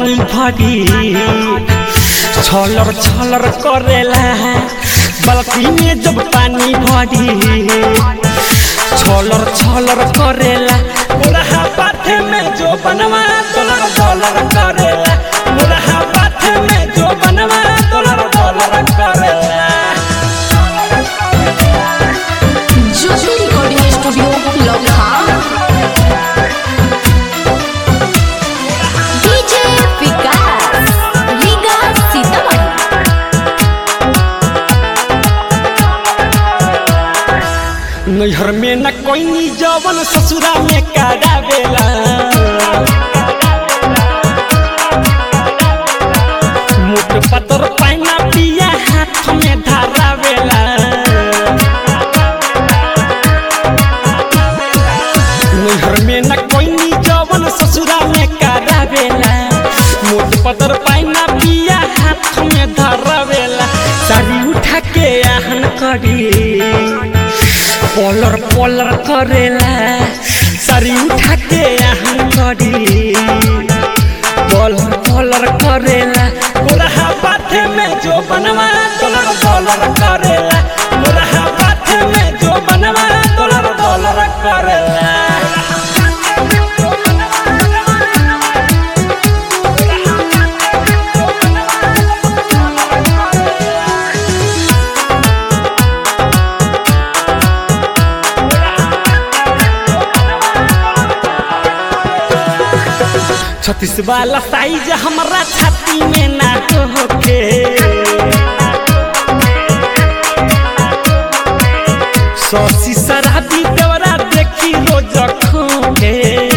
पानी भरी छलर छलर करेला बल्कि में जब पानी भरी छलर छलर करेला मुरहा पाथे में जो बनवा डॉलर डॉलर करेला मुरहा पाथे में जो बनवा डॉलर डॉलर करेला ज्योति रिकॉर्डिंग स्टूडियो लखा डीजे विकास रीगा सीतामढ़ी नैहर में न कोई जवन ससुरा में करावेला मोट पतर पाइना पिया हाथ में धरावेला नैहर में न कोई जवन ससुरा में करावेला मोट पतर पाइना पिया हाथ में धरावेला साड़ी उठा के आहन करी पलर पलर करेला सारी उठा के आहन करी पलर पलर करेला मोरहा पाथे में जो बनवा डॉलर डॉलर करेला मोरहा पाथे में जो बनवा डॉलर डॉलर करेला छत्तीस वाला साइज हमारा छाती में ना होके सौसी शराबी देवरा देखी रोज खोके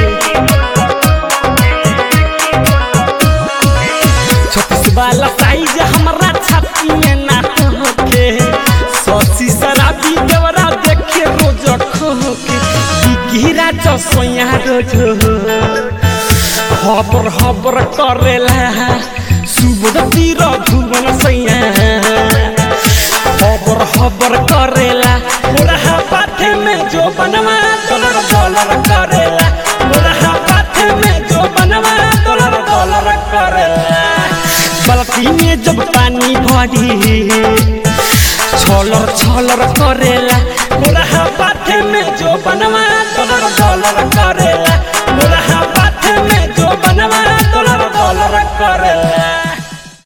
छत्तीस वाला साइज हमारा छाती में ना होके सौसी शराबी देवरा देखी रोज खोके गिरा चसोया रोज हबर हबर करेला सुबह तीर धुवन सैया हबर हबर करेला मोरहा पाथे में जो बनवा डॉलर डॉलर करेला मोरहा पाथे में जो बनवा डॉलर डॉलर करेला बल्कि में जब पानी भरी छलर छलर करेला मोरहा पाथे में जो बनवा डॉलर डॉलर करेला